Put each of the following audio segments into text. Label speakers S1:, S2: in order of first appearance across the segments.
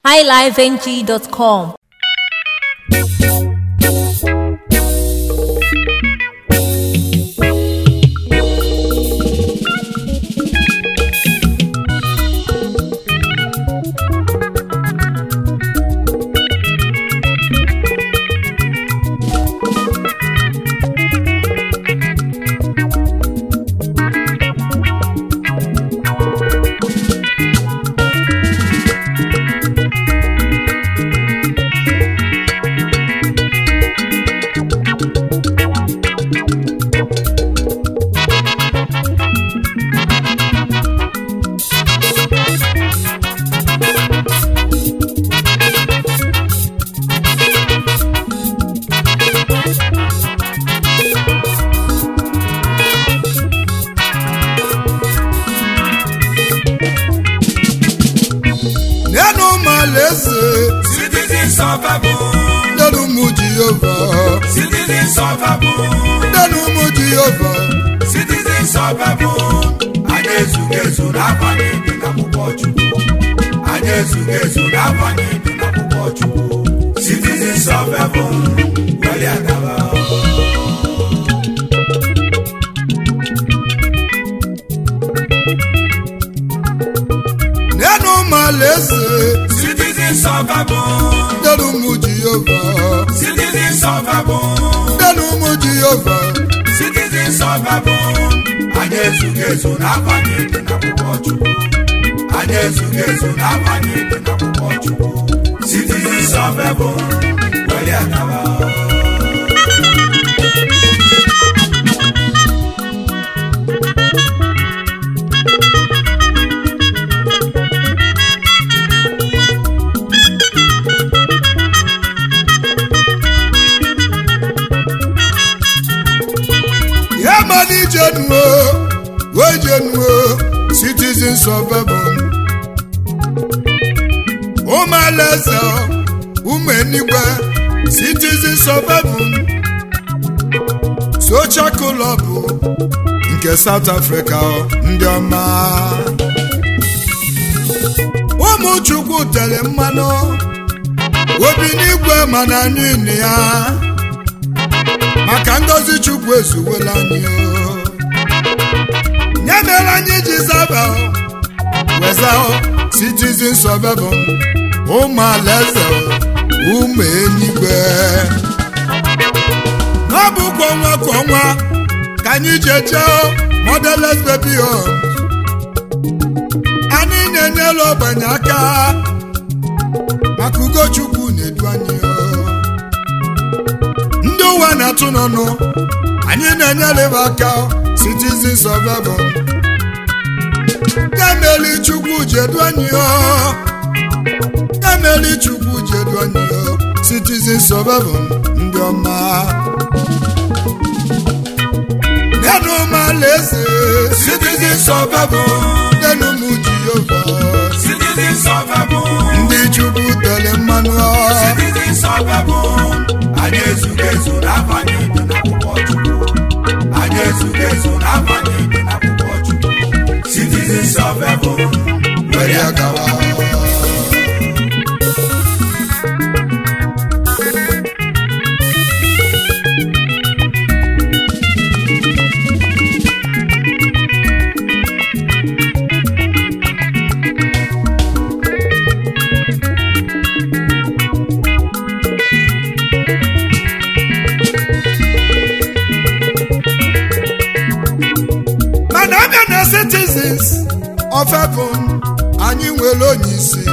S1: highlifeng.com.
S2: nenu malaeze
S3: Citizens of Babylon,
S2: nenu mu jehova
S3: citizens of Babylon,
S2: nenu mu jehova
S3: citizens of Babylon. Anyị ezughị ezu n'abalị dị n'akwụkwọ Chukwu. Anyị ezughị ezu n'abalị dị n'akwụkwọ Chukwu. Citizens of Babylon, weli agaba.
S2: nenu malaeze
S3: Citizens of Babylon,
S2: nenu mu jehova
S3: citizens of Babylon,
S2: nenu mu jehova
S3: citizens of Babylon. Anyị ezughị ezu n'abalị dị n'akwụkwọ Chukwu. Anyị ezughị ezu n'abalị dị n'akwụkwọ Chukwu. Citizens of Babylon, weli agaba.
S2: ya mana ije nuo wee je nuo citizens of heaven ụmụ alaeze ụmụ enigwe citizens of heaven social club nke south africa ndị ọma ụmụ chukwu tere mmanụ obi n'igwe mana niile ya maka ngọzi chukwu ezuwela anyị o. nye mere anyị ji zaba o, weza o, citizens of heaven ụmụ alaeze o, ụmụ enigwe n'ọbụkwa ọnwa ka ọnwa ka anyị ji eje o, motherless baby homes anyị na-enyela ogbenye aka maka ugo chukwu na-edu anyị o ndị ụwa na-atụ n'ọnụ anyị na-enyeleba aka citizens of heaven gameli chukwu jedu anyị o gameli chukwu jedu anyị o citizens of heaven ndị ọma nenu m alaeze
S3: Citizens of Babylon,
S2: nenu m jehova
S3: citizens of Babylon,
S2: ndị chukwu tere mmanụ
S3: citizens of Babylon. Anyị ezughị ezu n'abalị dị n'akwụkwọ Chukwu. Anyị ezughị ezu n'abalị dị n'akwụkwọ Chukwu. Citizens of Babylon, were ya gawa.
S2: mana abịa na citizens of heaven anyị nwere onye isi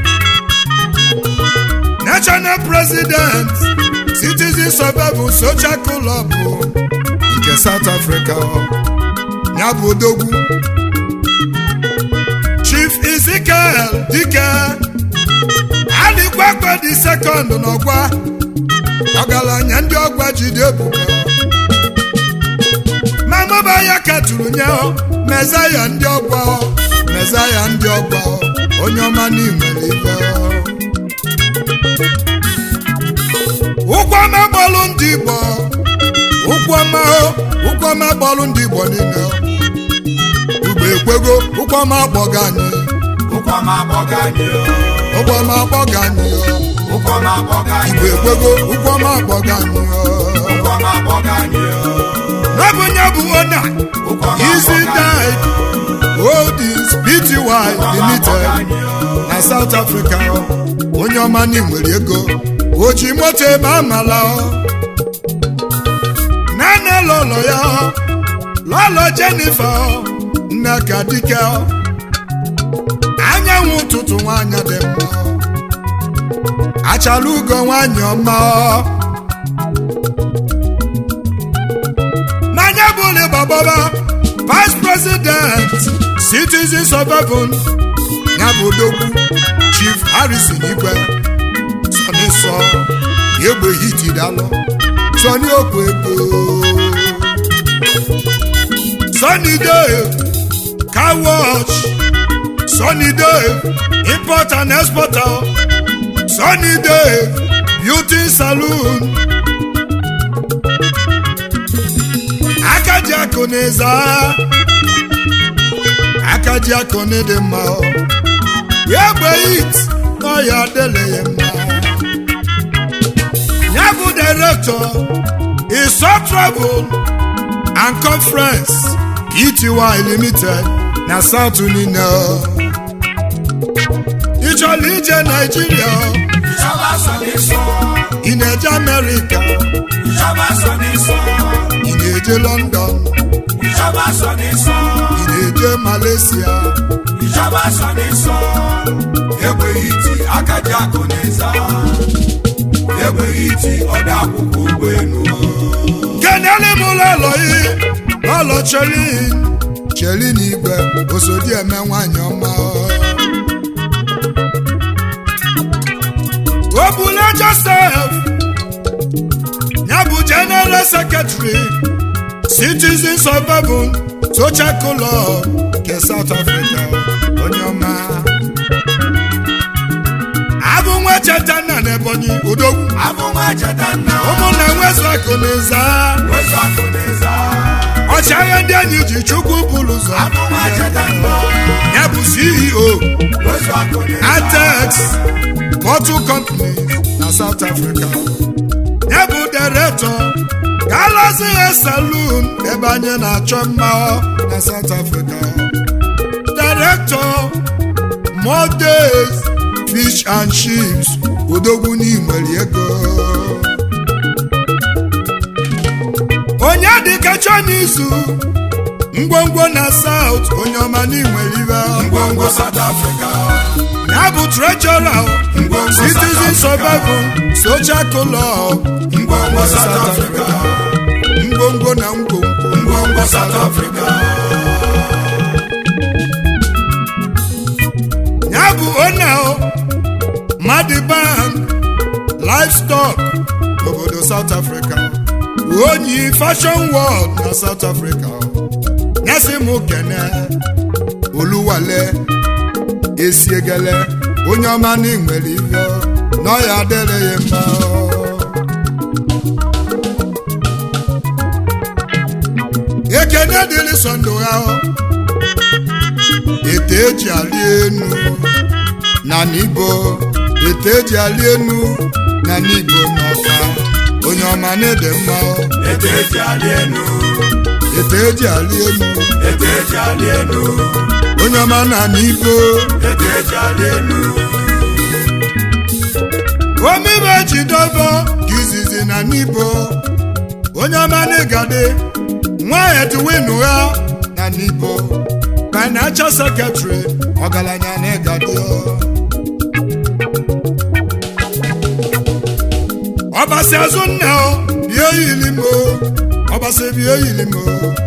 S2: national president citizens of heaven social club nke south africa ya bụ odogwu chief ezekiel dike alikwekwe dị sekọnd n'ọgwa ọgaranya ndị ọgwa jide ebubo ma mụba ya katụrụ nye mezaya ndị ọgba mezaya ndị ọgba onye ọma n'inwere ibe ụkwụ ọma gbọlụ ndị igbo ụkwụ ọma ụkwụ ọma gbọlụ ndị igbo niile ugbo ekwego ụkwụ ọma akpọga anyị
S3: ụkwama akpọga anyị o
S2: ụgbọma akpọga anyị
S3: ụkwụ ọma akpọga anyị
S2: igwe ekwego ụgbọma akpọga anyị
S3: ụkwụ ọma akpọga anyị
S2: n'ọbụ nye bụ ona
S3: ụkwụ ọma
S2: Easy
S3: akpọga anyị
S2: died Holdings Pty Limited na South Africa onye ọma na nwere ego oji moto ebe amala nane lọlọ ya lọlọ Jennifer nneka dike anyanwụ ụtụtụ nwanyị dị mma achala ugo nwanyị ọma n'anya bụli gbababa vice president citizens of heaven ya bụ odogwu chief harrison igwe sọni sọ egbe hitidalụ sọni okwu ego sọni dave car wash sọni dave import and exporter sọni dave beauty saloon akaji akụ na-eza akaji akụ na ịdị mma ya gbe it n'ọya adịle ya mma ya bụ direktọ iso travel and conference ety limited na south niile ị chọrọ ije naijiria
S3: ìjọba sọ ní sọ
S2: ị na-eje amerịka
S3: ìjọba sọ ní sọ
S2: ị na-eje london
S3: ìjọba sọ ní sọ
S2: ị na-eje malaysia
S3: ìjọba sọ ní sọ egbeghị iti akaji akụ n'ịza egbeghị iti ọdọ akwụkwọ ụgbọelu
S2: kenele m ụlọ yi ọlọ chelin chelin igwe osodi eme nwanyị ọma obule joseph ya bụ general secretary citizens of heaven social club nke south africa onye ọma abụ nwa cheta nna na ebonyi odogwu
S3: abụnwa cheta nna
S2: ụmụnna nwezu akụ na ịza
S3: wezu akụ n'ịza
S2: ọchịagha ndị enyi ji chukwu bụrụ ụzọ
S3: abụnwa cheta nna
S2: ya bụ ceo
S3: wezu akụ n'ịza
S2: atex bottle company na south africa ya bụ director galaxy hair saloon ebe anyị na-achọ mma na south africa director more days fish and chips odogwu n'inwere ego onye dịka chọn'izu ngwongwo na south onye ọma n'inwere ibe
S3: ngwongwo south africa
S2: ya bụ treasurer
S3: ngwongwo south
S2: citizens of
S3: africa
S2: heaven social club
S3: ngwongwo south africa
S2: ngwongwo na ngwongwo
S3: ngwongwo south africa
S2: ya bụ ona madibank livestock n'obodo south africa onyi fashion world na south africa nyasị m kene oluwale esiegele onye ọma na nwere ife n'ọya adịrị ya mma ekene dịrị sọndụ ha ete eji ali enu na n'ibo ete eji ali enu na n'ibo n'ọka onye ọma na-ede mma
S3: ete eji alị enu
S2: ete eji ali enu
S3: ete eji alị enu
S2: onye ọma na n'ibo
S3: ete eji alị enu
S2: omibe jidobo ka izizi na n'ibo onye ọma na-egade nwa edwin ha na n'ibo financial secretary ọgaranya na-egade ọbasi azụ nna o bie yili m o ọbasi bie yili m o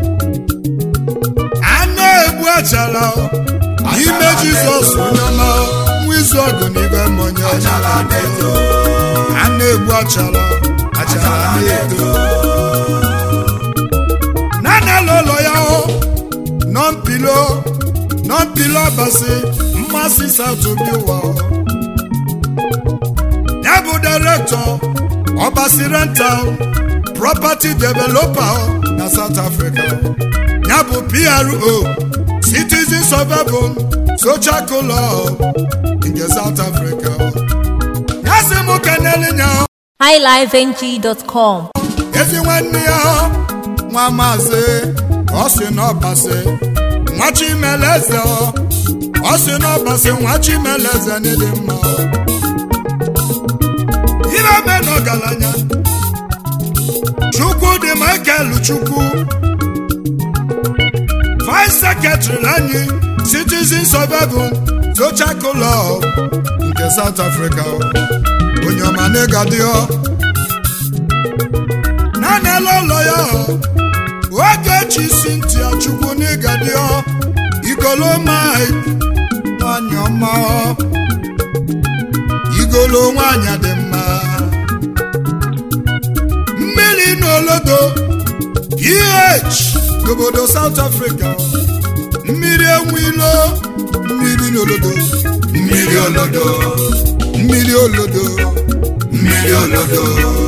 S2: anụ egbu achara o ime jizọs onye ọma o, nwa izu ọgụ n'ibe mmọnye
S3: achala na-eto
S2: a na-egbu achara achara na-eto nana lụlọ ya o nọmpilo nọmpilo basi mmasị satobi ụwa o. ya bụ direktọ ọbasi rental property developer o na south africa ya bụ pro citizens of heaven social club nke south africa ya sị m kenele nya
S1: highlifeng.com
S2: ezi nwanne ya nwa maazị ọ sị n'ọbasị nwa chimeleze ọ sị n'ọbasị nwa chimeleze n'ịdị mma ire me n'ọgaranya chukwu dị michael chukwu vice secretary anyị citizens of heaven social club nke south africa onye ọma n'ịgadịọ naanị ụlọ ya ogechi cynthia chukwu n'ịgadịọ igolo mike nwanyị ọma igolo nwanyị dị mma mmiri n'olodo ph n'obodo south africa mmiri enwilo mmiri n'olodo
S3: mmiri olodo
S2: mmiri olodo
S3: mmiri olodo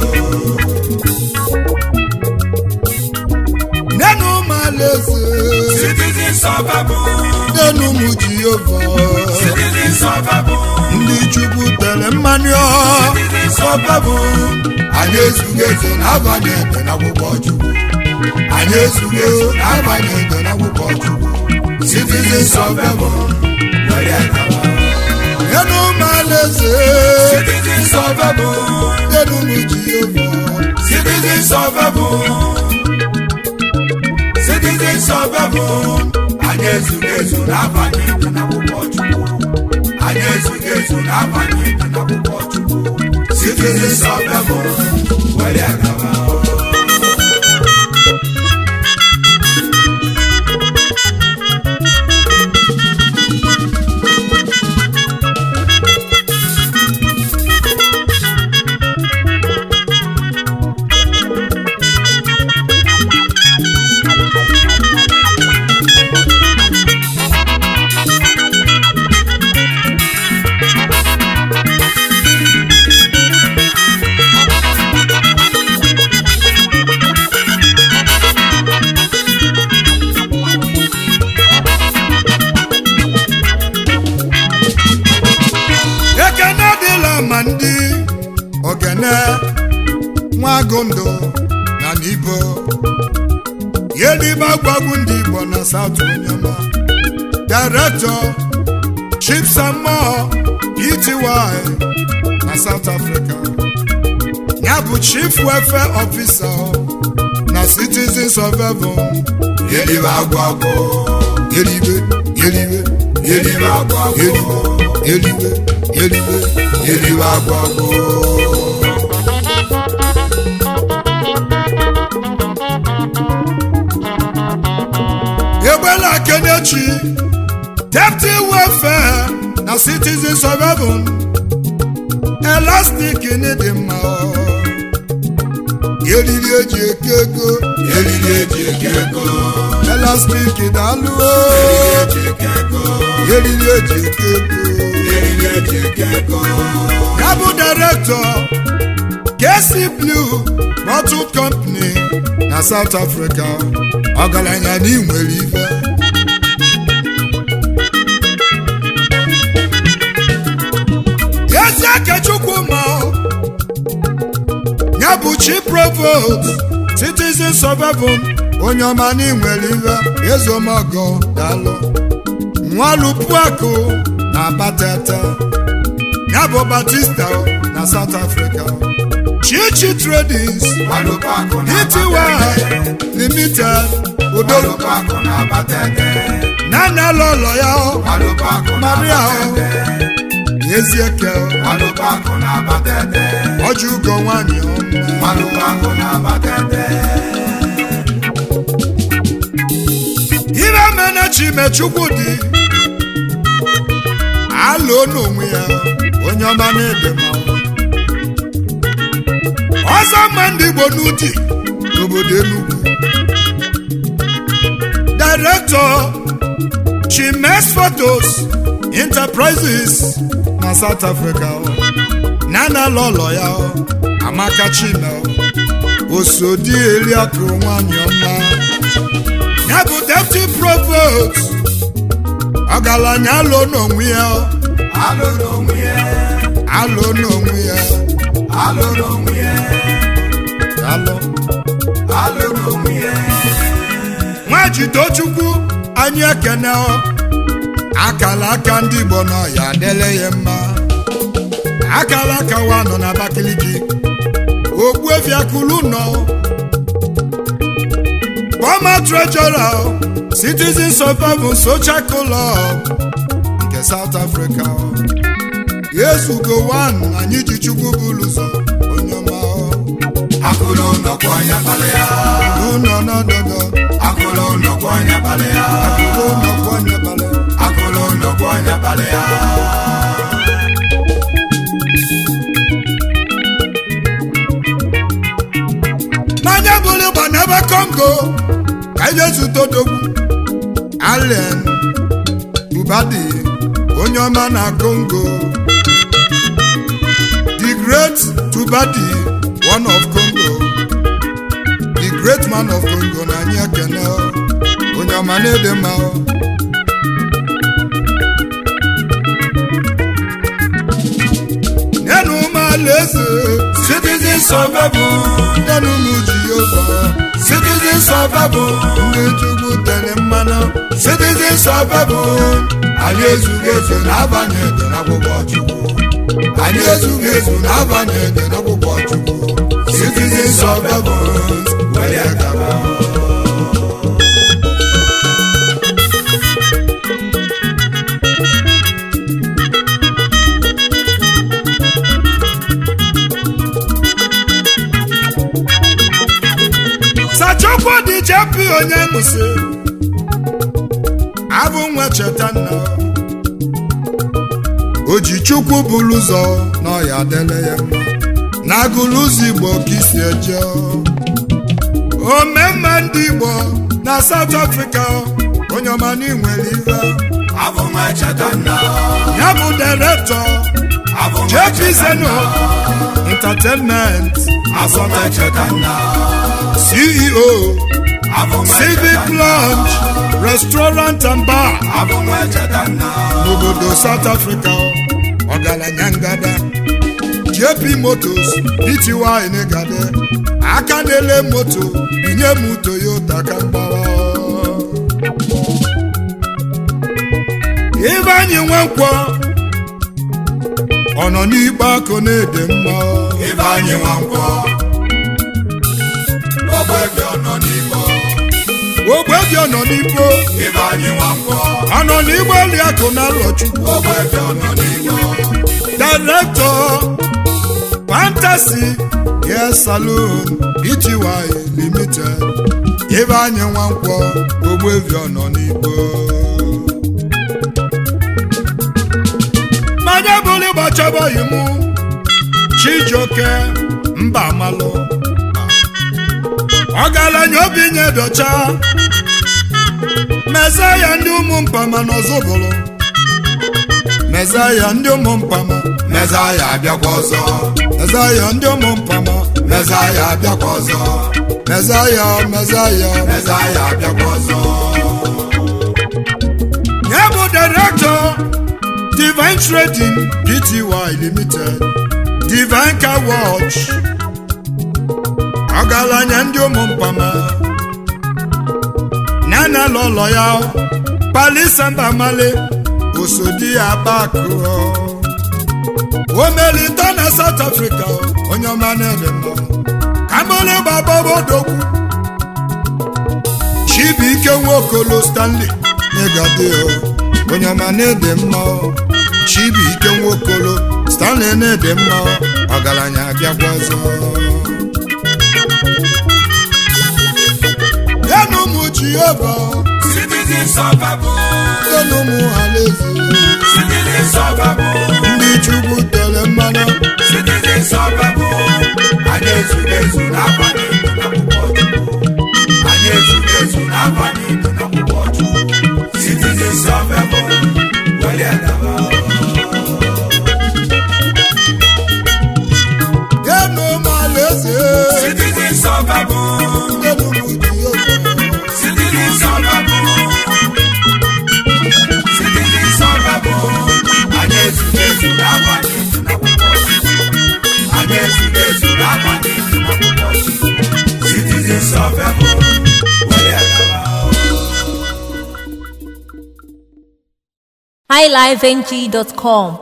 S2: nenu malaeze
S3: citizens of heaven
S2: nenu mụ jehova
S3: citizens of heaven
S2: ndị chukwu tere mmanụ ọ
S3: citizens of heaven anyị ezughị ezu n'abalị ede n'akwụkwọ chukwu anyị ezughị ezu n'abalị ede n'akwụkwọ chukwu citizens of heaven were gawa
S2: nenu malaeze
S3: citizens of heaven
S2: nenu mụ jehova
S3: citizens of heaven citizens of heaven anyị ezughị ezu n'abalị ede n'akwụkwọ chukwu anyị ezughị ezu n'abalị ede n'akwụkwọ chukwu citizens of heaven were gawa
S2: ekene dịla ma ndị ogene nwagụndụ na n'ibo yelibe agwagwu ndị igbo na saut onyema director chief samo ety na south africa ya bụ chief welfare officer na citizens of heaven
S3: Yelibe agwagwo,
S2: yelibe yelibe
S3: yelibe agwagwo,
S2: yelibe yelibe
S3: yelibe agwagwo.
S2: egbela kenechi deputy welfare na citizens of heaven elastic dị mma eriri eji eke ego
S3: Eriri eji eke ego,
S2: elastic daalụ
S3: eriri eji eke ego,
S2: eriri eji eke ego
S3: eriri eji eke ego.
S2: ya bụ director kc blue bottle company na south africa ọgaranya na inwere ife ezi akechukwu ma ya bụ chi provost citizens of heaven onye ọma na inwere ife ezomogo dalụ nwalupuakụ na batata ya bụ batista na south africa chichi tradings
S3: Walụpakụ na
S2: ety
S3: Abatete,
S2: limited odogwu
S3: Walụpakụ na Abatete,
S2: nana lọlọ ya
S3: Walụpakụ na
S2: maria
S3: Abatete,
S2: ezieke
S3: Walụpakụ na Abatete,
S2: ọjọ ugo nwanyị ọma
S3: Walụpakụ na Abatete.
S2: ire mena chimechukwu dị alụ n'onwe ya onye ọma na-ede mmanwụ ọzọ mma ndị igbo n'ụdị n'obodo enugwu director chimes photos enterprises na south africa nana lọlọ ya amaka chime osodi eliakụ nwanyị ọma ya bụ deputy provost ọgaranya alụ n'onwe ya
S3: alụ n'onwe ya
S2: alụ n'onwe ya
S3: alụ n'onwe ya
S2: alụ
S3: alụ n'onwe ya
S2: nwajitochukwu anyị ekene ọ. akala aka ndị igbo nọ ya adịle ya mma akala aka wa nọ n'Abakaliki ogbuefi akụlụ nọ former treasurer citizens of heaven social club nke south africa yezugo wan anyị ji chukwu bụrụ ụzọ onye ọma
S3: akụlụ nnọkwa anya kpalị ya
S2: ụnọ nọdọdọ
S3: akụlụ nnọkwa anya kpalị ya
S2: ụnọ kwanyebala
S3: akụlụ nnọkwa anya kpalị ya
S2: n'anya bụrụ ịgba n'ebe kongo ka anyị ezute odogwu allen bubadi onye ọma na kongo the great tubadi one of congo the great man of congo na anyị ekene onye ọma na-ede mma nenu ụmụ alaeze
S3: citizens of heaven
S2: nenu ụmụ jehova
S3: citizens of heaven
S2: ndị chukwu tere mmanụ
S3: citizens of heaven anyị ezughị ezu n'abalị ede n'akwụkwọ chukwu anyị ezughị ezu n'abalị ede n'akwụkwọ chukwu citizens of heaven were gaba
S2: sachukwu dị jepi onye ṅụsị abụ nwa cheta nna o ji chukwu bụrụ ụzọ n'ọya dele ya mma na agụlụ ụzọ igbo ka isi eje omemma ndị igbo na South Africa onye ọma n'inwere ife
S3: abụ nwa cheta nna
S2: ya bụ direktọ
S3: abụ nwa
S2: JP
S3: cheta
S2: Zeno
S3: nna
S2: Entertainment
S3: abụ nwa cheta nna
S2: CEO
S3: abụ nwa
S2: Civic
S3: cheta nna
S2: Lounge Restaurant and Bar
S3: abụ nwa cheta nna
S2: n'obodo South Africa ọgaranya ngada JP Motos ity negade aka na-ele moto binye m Toyota ka mgbawa ibe anyị nwankwọ ọ nọ n'ikpe akụ na-ede mma
S3: ibe anyị nwa nkwọ ọgbọ ebe ọ nọ n'igbo
S2: ogbe dị ọ nọ n'ikpo
S3: ibe anyị nwa nkwọ
S2: ọ nọ n'igbe eli akụ na Alọchukwu
S3: ọgbọ ebe ọ nọ n'igbo
S2: Director Fantasy Hair Salon Ity Limited ebe anyị nwankwọ ogbevi ọnọ n'igbo mmanya bụrụ ịgbachọbọghị mụ Chijioke mba malụ ọgaranya obi nye dọcha mezaya ndị ụmụ mpama n'ọzọbụrụ mezaya ndị ụmụ mpama
S3: mezaya abịakwa ọzọ
S2: mezaya ndị ụmụ mpama
S3: mezaya abịakwa ọzọ
S2: mezaya mezaya
S3: mezaya abịakwa ọzọ
S2: ya bụ direktọ divine trading pty limited divine car watch ọgaranya ndị ụmụ mpama nana lọlọ ya palisamba male osodi abakụ omelite na south africa onye ọma na-ede mma kamole gbababodogwu chibuike nwokolo stanley negade onye ọma na-ede mma chibuike nwokolo stanley na-ede mma ọgaranya abịakwa ọzọ ya na ụmụ jehova
S3: citizens of heaven
S2: ya na ụmụ alaeze
S3: citizens of heaven
S2: ndị chukwu tere mmanụ
S3: citizens of heaven anyị ezughị ezu n'abalị ndụ n'akwụkwọ chukwu anyị ezughị ezu n'abalị ndụ n'akwụkwọ chukwu citizens of heaven were gaba
S2: ya na ụmụ alaeze
S3: citizens of heaven
S2: ya na ụmụ jehova
S3: citizens of heaven citizens
S1: highlifeng.com